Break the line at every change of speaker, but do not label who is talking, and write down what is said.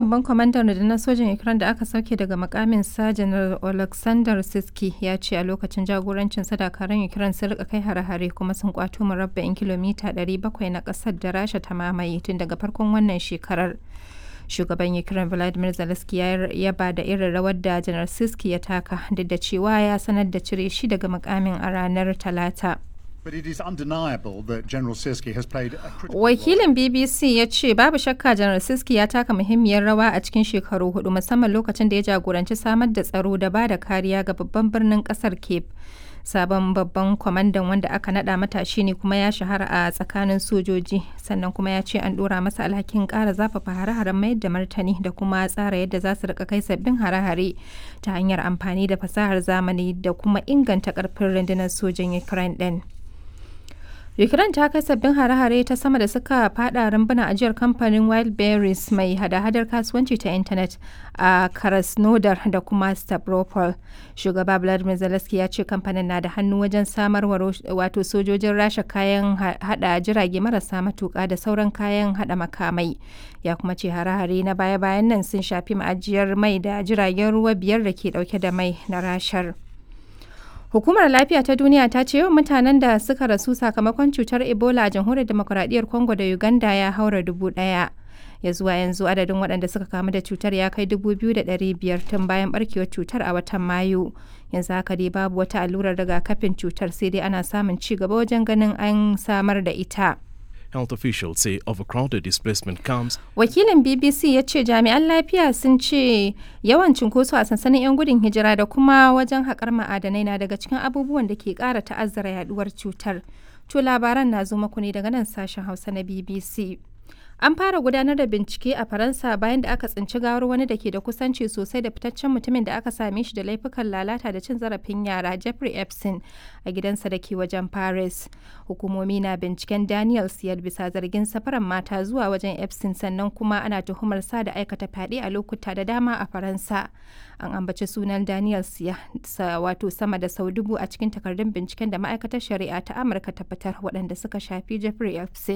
babban kwamandan rundunar sojin Ukraine da aka sauke daga makamin sa Janar Oleksandr Siski ya ce a lokacin jagorancin dakarun Ukraine sun rika kai hare-hare kuma sun kwato murabba'in kilomita 700 na kasar da Rasha ta mamaye tun daga farkon wannan shekarar. Shugaban Ukraine Volodymyr Zelensky ya yaba da irin rawar da Janar Siski ya taka duk da cewa ya sanar da cire shi daga makamin a ranar Talata.
But it is undeniable that General Siski has played a critical
Wakilin BBC ya ce babu shakka Janar Siski ya taka muhimmiyar rawa a cikin shekaru hudu musamman lokacin da ya jagoranci samar da tsaro da ba da kariya ga babban birnin kasar Cape. Sabon babban kwamandan wanda aka nada matashi ne kuma ya shahara a tsakanin sojoji sannan kuma ya ce an dora masa alhakin kara zafafa hare-haren mayar da martani da kuma tsara yadda za su rika kai sabbin hare-hare ta hanyar amfani da fasahar zamani da kuma inganta karfin rundunar sojin Ukraine din. Ukraine ta kai sabbin hare-hare ta sama da suka fada rumbuna ajiyar kamfanin Wildberries mai hada-hadar kasuwanci ta intanet a Krasnodar da kuma Stavropol. Shugaba Vladimir Zelensky ya ce kamfanin na da hannu wajen samarwa wato sojojin rasha kayan hada jirage marasa matuka da sauran kayan hada makamai. Ya kuma ce hare-hare na baya-bayan nan sun shafi ma'ajiyar mai da jiragen ruwa biyar da ke dauke da mai na rashar. Hukumar Lafiya ta Duniya ta ce yawan mutanen da suka rasu sakamakon cutar Ebola a jamhuriyar demokuraɗiyyar Congo da Uganda ya haura dubu ɗaya. Ya zuwa yanzu adadin waɗanda suka kamu da cutar ya kai dubu biyu da ɗari biyar tun bayan ɓarkewar cutar a watan Mayu. Yanzu haka dai babu wata allurar rigakafin cutar sai dai ana samun ci gaba wajen ganin an samar da ita.
Health officials say overcrowded displacement camps
Wakilin BBC ya ce jami'an lafiya sun ce yawan cunkoso a sansanin 'yan gudun hijira da kuma wajen haƙar ma'adanai na daga cikin abubuwan da ke ƙara ta'azzara yaduwar cutar. To labaran na zo muku ne daga nan sashen Hausa na BBC. An fara gudanar da bincike a Faransa bayan da aka tsinci gawar wani da ke da kusanci sosai da fitaccen mutumin da aka same shi da laifukan lalata da cin zarafin yara Jeffrey Epstein a gidansa da ke wajen Paris. Hukumomi na binciken Daniel Siyar bisa zargin safaran mata zuwa wajen Epstein sannan kuma ana tuhumar sa da aikata fyaɗe a lokuta da dama a Faransa. An ambaci sunan Daniel Siya wato sama da sau dubu a cikin takardun binciken da ma'aikatar shari'a ta Amurka ta fitar waɗanda suka shafi Jeffrey Epstein.